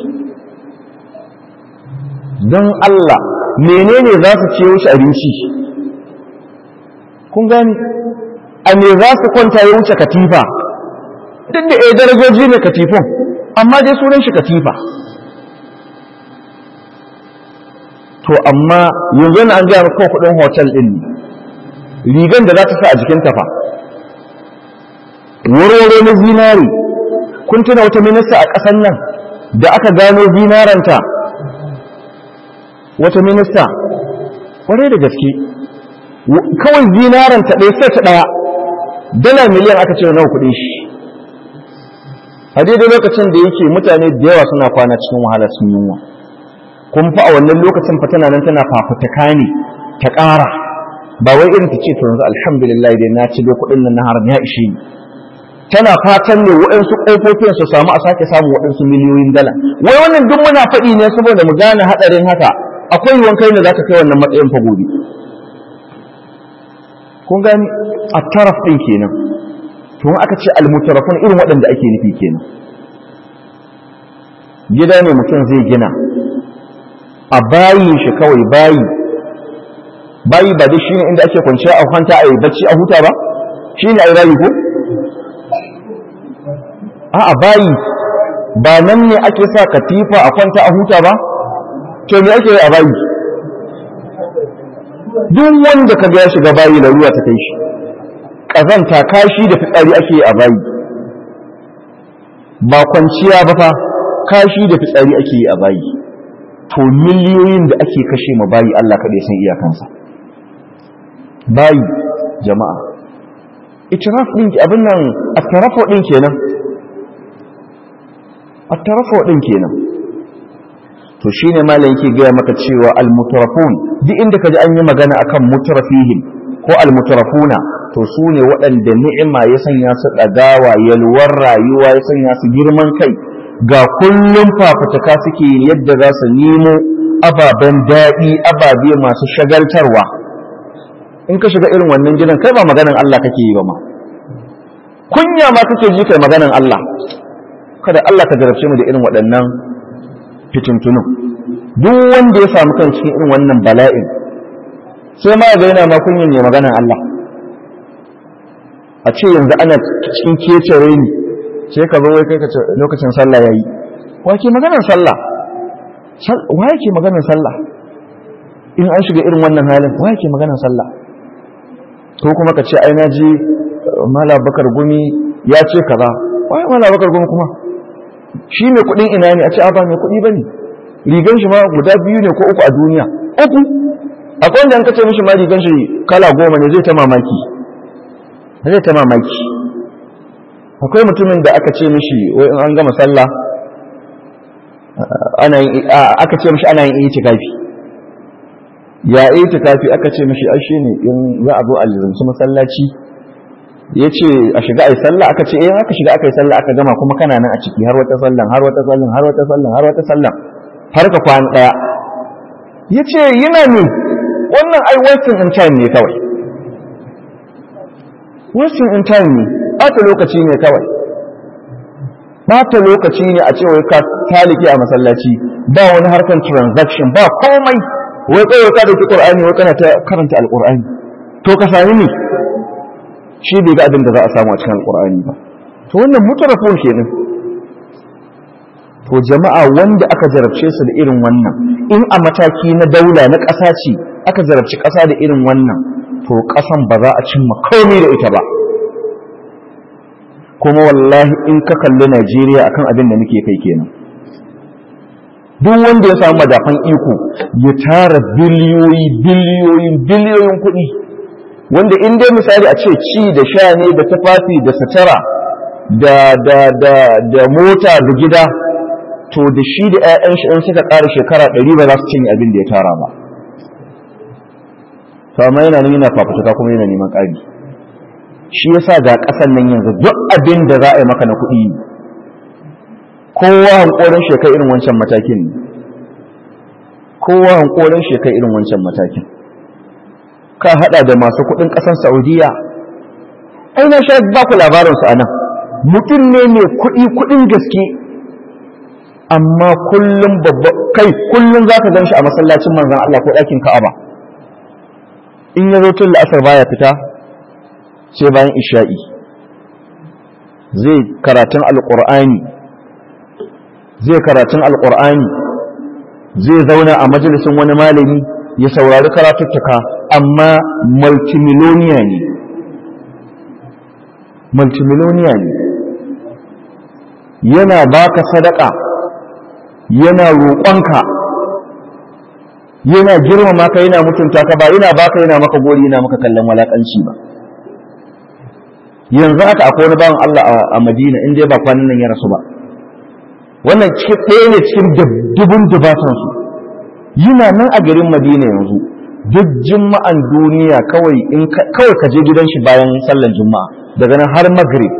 don Allah menene za su ce wuce abinci kun gani a me za su kwanta ya wuce katifa duk da ɗaya darajoji ne katifin amma dai sunan shi katifa to amma yanzu na an gaya maka kuɗin hotel ɗin rigan da za ta sa a jikin tafa wurwure na zinari kun tuna wata minista a ƙasar nan da aka gano zinaranta wata minista kwarai da gaske kawai zinaranta ɗaya sai ta ɗaya dala miliyan aka ce nawa kuɗin shi a daidai lokacin da yake mutane da yawa suna kwana cikin wahala sun yunwa kun fa a wannan lokacin fa tana nan tana fafutuka ne ta ƙara ba wai irin ta ce to yanzu alhamdulillah dai na ci dai kuɗin nan na haram ya ishe ni tana fatan ne waɗansu ƙofofin su samu a sake samun waɗansu miliyoyin dala wai wannan duk muna faɗi ne saboda mu gane haɗarin haka akwai yiwuwan kai ne za ka kai wannan matsayin fa gobe kun gani a taraf ɗin kenan to aka ce almutarafun irin waɗanda ake nufi kenan gida ne mutum zai gina a bayin shi kawai bayi bayi ba dai shine inda ake kwanciya a kwanta a yi bacci a huta ba shine ai rayu ko a'a bayi ba nan ne ake sa katifa a kwanta a huta ba to me ake yi a bayi duk wanda ka ga ya shiga bayi da ruwa ta kai shi ƙazanta kashi da fitsari ake yi a bayi ba kwanciya ba fa kashi da fitsari ake yi a bayi to miliyoyin da ake kashe ma bayi Allah kaɗai san iyakansa bayi jama'a itiraf ɗin abin nan a tarafo ɗin kenan a tarafo ɗin kenan to shine malam yake gaya maka cewa almutarafun duk inda kaji an yi magana akan mutarafihim ko almutarafuna to su ne waɗanda ni'ima ya sanya su ɗagawa yalwar rayuwa ya sanya su girman kai ga kullum fafutuka suke yadda za su nemo ababen daɗi ababe masu shagaltarwa in ka shiga irin wannan gidan kai ba maganan Allah kake yi ba ma kunya ma kake ji kai maganan Allah kada Allah ka jarabce mu da irin waɗannan fitintunun duk wanda ya samu kan cikin irin wannan bala'in sai ma ga yana ma kunyin ne maganan Allah a ce yanzu ana cikin kecere ni sai ka zo wai kai ka ce lokacin sallah yayi wa ke maganar sallah wa yake maganar sallah in an shiga irin wannan halin wa yake maganar sallah ko kuma ka ce ai na ji mala bakar gumi ya ce kaza wai mala bakar gumi kuma shi ne kudin ina ne a ce a ba mai kudi bane rigan shi ma guda biyu ne ko uku a duniya uku akwai wanda an kace mishi ma rigan shi kala goma ne zai ta mamaki zai ta mamaki akwai mutumin da aka ce mishi wai in an gama sallah ana aka ce mishi ana yin itikafi ya itikafi aka ce mishi ai shine in za a zo a lizanci masallaci yace a shiga ai sallah aka ce eh aka shiga aka yi sallah aka gama kuma kana nan a ciki har wata sallan har wata sallan har wata sallan har wata sallan har ka kwana daya yace yana ne wannan ai wasting in time ne kawai wasting in time ne ɓata lokaci ne kawai ɓata lokaci ne a cewa ka taliki a masallaci ba wani harkar transaction ba komai wai kawai ka dauki qur'ani wai kana ta karanta alqur'ani to ka sami ne shi bai ga abin da za a samu a cikin alqur'ani ba to wannan mutarafun kenan to jama'a wanda aka jarabce su da irin wannan in a mataki na daula na ƙasa ce aka jarabci ƙasa da irin wannan to ƙasan ba za a cimma komai da ita ba kuma wallahi in ka kalli Najeriya akan abin da muke kai kenan duk wanda ya samu madafan iko ya tara biliyoyi biliyoyin biliyoyin kuɗi wanda in dai misali a ce ci da sha ne da tufafi da sutura da da da da mota da gida to da shi da 'ya'yan shi in suka ƙara shekara ɗari ba za su cinye abin da ya tara ba to amma yana nan yana fafutuka kuma yana neman ƙari shi yasa ga ƙasan nan yanzu duk abin da za a yi maka na kuɗi kowa hankorin shekai irin wancan matakin kowa hankorin shekai irin wancan matakin ka hada da masu kuɗin ƙasar saudiya ai na sha ba ku labarinsu a nan mutum ne mai kuɗi kuɗin gaske amma kullum babba kai kullum za ka gan shi a masallacin manzan Allah ko ɗakin ka'aba in ya zo tun la'asar baya fita sai bayan isha'i zai karatun alƙur'ani zai karatun alƙur'ani zai zauna a majalisun wani malami ya saurari karatuttuka amma multimiloniya ne multimiloniya ne yana baka sadaka yana roƙonka yana girmama ka yana mutunta ka ba yana baka yana maka gori yana maka kallon walakanci ba yanzu haka akwai wani bawan Allah a Madina in dai ba kwanan nan ya rasu ba wannan cikin ɗaya ne cikin dubun dubatan su yana nan a garin Madina yanzu duk juma'an duniya kawai in kawai ka je gidan shi bayan sallar juma'a daga nan har maghrib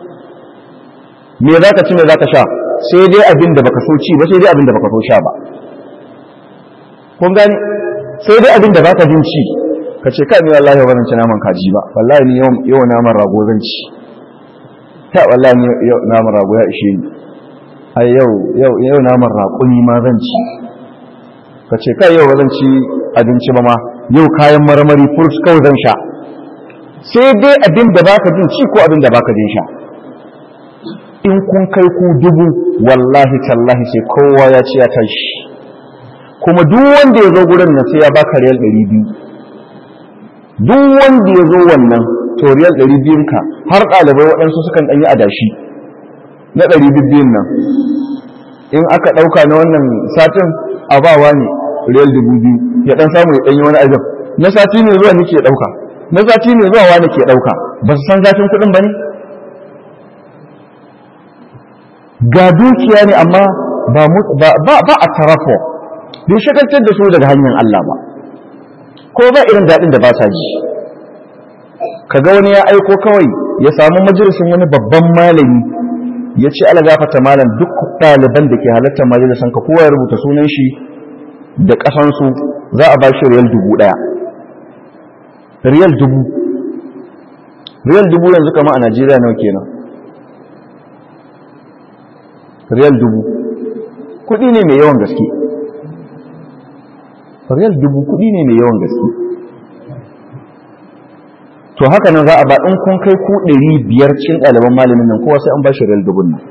me za ka ci me za ka sha sai dai abin da baka so ci ba sai dai abin da baka so sha ba kun gani sai dai abin da baka jin ci ka ce kai ni wallahi ba zan ci naman kaji ba wallahi ni yau naman rago zan ci ta wallahi ni yau naman rago ya ishe ni ai yau yau yau naman raƙumi ma zan ci ka ce kai yau ba zan ci abinci ba ma yau kayan marmari fruits kawai zan sha sai dai abin da baka jin ci ko abin da baka jin sha in kun kai ku dubu wallahi tallahi sai kowa ya ci ya tashi kuma duk wanda ya zo gurin nan sai ya baka riyal ɗari biyu duk wanda ya zo wannan to riyal ɗari biyun ka har ɗalibai waɗansu sukan ɗanyi adashi na ɗari biyun nan in aka ɗauka na wannan satin a bawa ne riyal dubu biyu ya ɗan samu ya ɗanyi wani ajin na sati ne zuwa nake ɗauka na sati ne zuwa wani ke ɗauka ba su san zafin kuɗin ba ne ga dukiya ne amma ba a tarafo bai shagaltar da su daga hanyar Allah ba ko ba irin daɗin da ba sa ji kaga wani ya aiko kawai ya samu majalisin wani babban malami ya ce ala gafata malam duk ɗaliban da ke halartar majalisan ka kowa ya rubuta sunan shi da ƙasansu za a ba shi riyal dubu ɗaya riyal dubu riyal dubu yanzu kama a najeriya nawa kenan riyal dubu kudi ne mai yawan gaske riyal dubu kudi ne mai yawan gaske to haka nan za a ba in kun kai ku ɗari biyar cikin ɗaliban malamin nan kowa sai an ba shi riyal dubun nan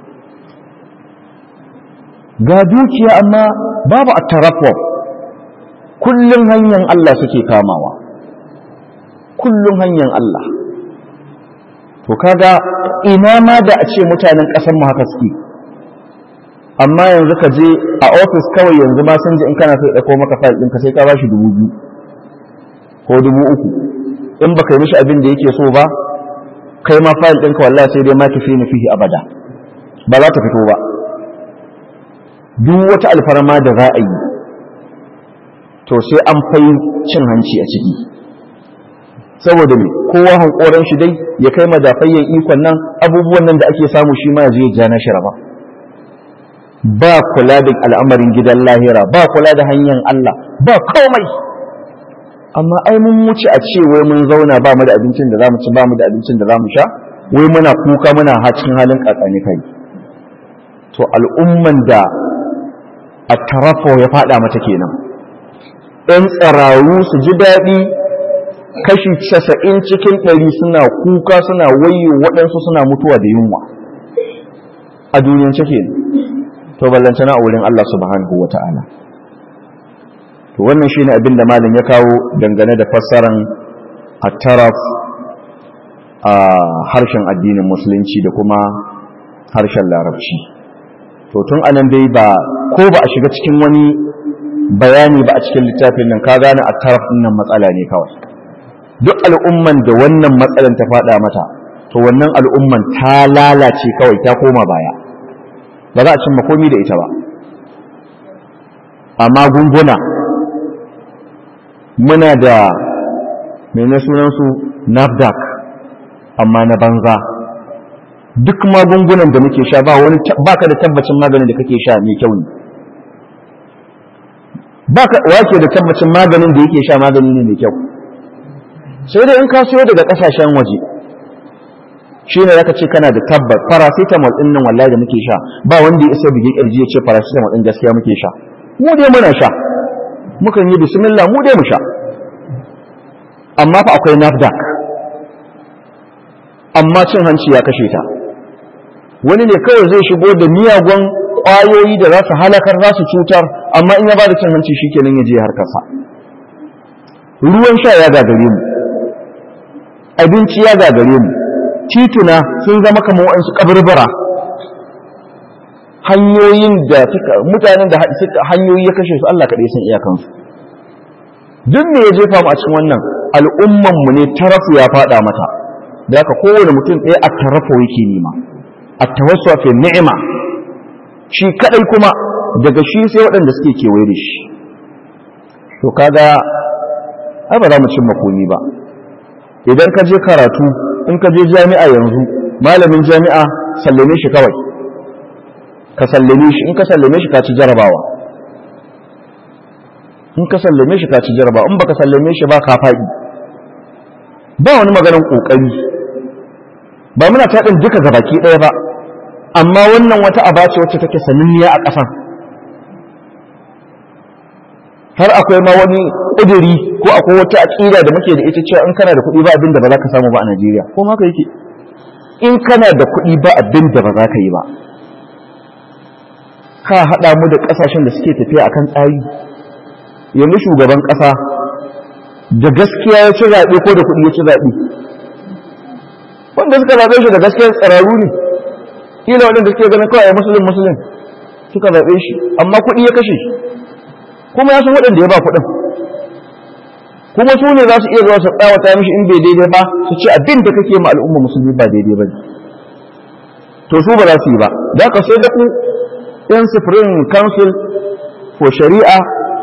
ga dukiya amma babu a tarafo kullum hanyar Allah suke kamawa kullum hanyar Allah to kaga ina ma da a ce mutanen ƙasar mu haka suke amma yanzu ka je a ofis kawai yanzu ma sun ji in kana sai ɗauko maka fayil ɗinka sai ka ba shi dubu biyu ko dubu uku in baka yi mishi abin da yake so ba kai ma fayil ɗinka wallahi sai dai ma tafi ni fihi abada ba za ta fito ba duk wata alfarma da za a yi to sai an fai cin hanci a ciki saboda me kowa hankoran shi dai ya kai madafayyan ikon nan abubuwan nan da ake samu shi ma zai ja na shiraba ba kula da al'amarin gidan lahira ba kula da hanyar Allah ba komai amma ai mun wuce a ce wai mun zauna ba mu da abincin da zamu ci ba mu da abincin da zamu sha wai muna kuka muna hacin halin kakani kai to al'umman da a tarafo ya fada mata kenan ɗan tsararu su ji daɗi kashi casa'in cikin ɗari suna kuka suna wayo waɗansu suna mutuwa da yunwa a duniyan cike to ballantana a wurin Allah subhanahu wa ta'ala to wannan shine abin da malam ya kawo dangane da fassaran at-taraf a harshen addinin musulunci da kuma harshen larabci to tun anan dai ba ko ba a shiga cikin wani bayani ba a cikin littafin nan ka gane at-taraf din nan matsala ne kawai duk al'umman da wannan matsalan ta fada mata to wannan al'umman ta lalace kawai ta koma baya ba za a cimma komi da ita ba a magunguna muna da mene sunansu nafdac amma na banza duk magungunan da muke sha ba wani baka da tabbacin maganin da kake sha mai kyau ne baka wake da tabbacin maganin da yake sha magani ne mai kyau sai dai in ka siyo daga kasashen waje shi ne zaka ce kana da tabbas paracetamol din nan wallahi da muke sha ba wanda ya isa bige kirji ya ce paracetamol din gaskiya muke sha mu dai muna sha mukan yi bismillah mu dai mu sha amma fa akwai nafdac amma cin hanci ya kashe ta wani ne kawai zai shigo da miyagun ƙwayoyi da za su halakar za su cutar amma in ya ba da cin hanci shi kenan ya je harkarsa ruwan sha ya gagare mu abinci ya gagare mu tituna sun zama kamar waɗansu kaburbura hanyoyin da suka mutanen da suka hanyoyi ya kashe su Allah kaɗai san iyakansu duk me ya jefa mu a cikin wannan al'umman mu ne tarafu ya faɗa mata da haka kowane mutum ɗaya a tarafa yake nema a tawassu fi ni'ima shi kadai kuma daga shi sai waɗanda suke kewaye da shi to kaga ai ba za mu cimma komi ba idan ka je karatu in ka je jami'a yanzu malamin jami'a sallame shi kawai ka sallame shi in ka sallame shi ka ci jarabawa in ka sallame shi ka ci jarabawa in baka sallame shi ba ka faɗi ba wani maganar kokari ba muna taɗin duka gabaki ɗaya ba amma wannan wata aba ce wacce take sananniya a ƙasan har akwai ma wani ƙuduri ko akwai wata aƙida da muke da ita cewa in kana da kuɗi ba abin da ba za ka samu ba a Najeriya ko ma ka yake in kana da kuɗi ba abin da ba za ka yi ba ka haɗa mu da ƙasashen da suke tafiya akan tsari yanzu shugaban ƙasa da gaskiya ya ci zaɓe ko da kuɗi ya ci zaɓe wanda suka zaɓe shi da gaskiyar tsararru ne kila waɗanda suke ganin kawai musulun musulun suka zaɓe shi amma kuɗi ya kashe kuma ya san waɗanda ya ba kuɗin kuma su ne za su iya zuwa su tsawata mishi in bai daidai ba su ce abin da kake ma al'umma musulmi ba daidai ba ne to su ba za su yi ba da ka sai da ku yan supreme council for shari'a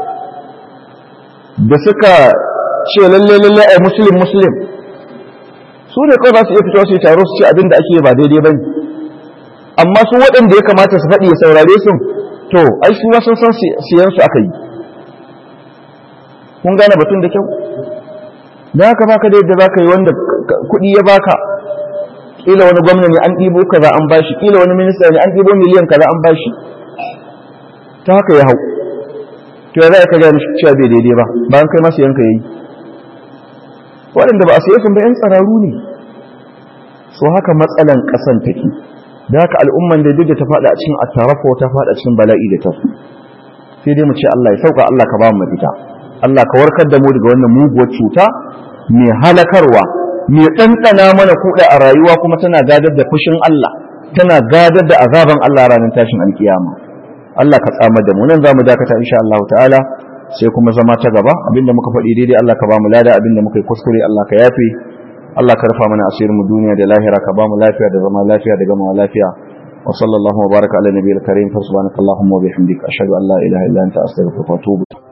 da suka ce lalle lalle ai muslim muslim su ne kawai za su iya fito su yi taro su ce abin da ake ba daidai ba ne amma su waɗanda ya kamata su faɗi ya saurare su to ai su sun san siyan su aka yi kun gane batun da kyau da haka baka da yadda zaka yi wanda kuɗi ya baka kila wani gwamna ne an ɗibo kaza an bashi kila wani minista ne an ɗibo miliyan kaza an bashi ta haka ya hau to ya za ka gaya mishi cewa bai daidai ba bayan kai masu yanka yayi waɗanda ba a saye sun ba yan tsararu ne so haka matsalan ƙasan take da haka al'umman da duk da ta faɗa a cikin attarafa ta faɗa cikin bala'i da tafi sai dai mu ce Allah ya sauka Allah ka ba mu mafita Allah ka warkar da mu daga wannan muguwar cuta mai halakarwa mai ɗanɗana mana kuɗa a rayuwa kuma tana gadar da fushin Allah tana gadar da azaban Allah ranar tashin alkiyama Allah ka tsamar da mu nan zamu dakata insha Allah ta'ala sai kuma zama ta gaba abinda muka faɗi daidai Allah ka ba mu lada abinda muka yi kuskure Allah ka yafe Allah ka rufa mana asirin mu duniya da lahira ka ba mu lafiya da zama lafiya da gama lafiya wa sallallahu wa baraka ala nabiyil karim fa subhanakallahumma wa bihamdika ashhadu an la ilaha illa anta astaghfiruka wa atubu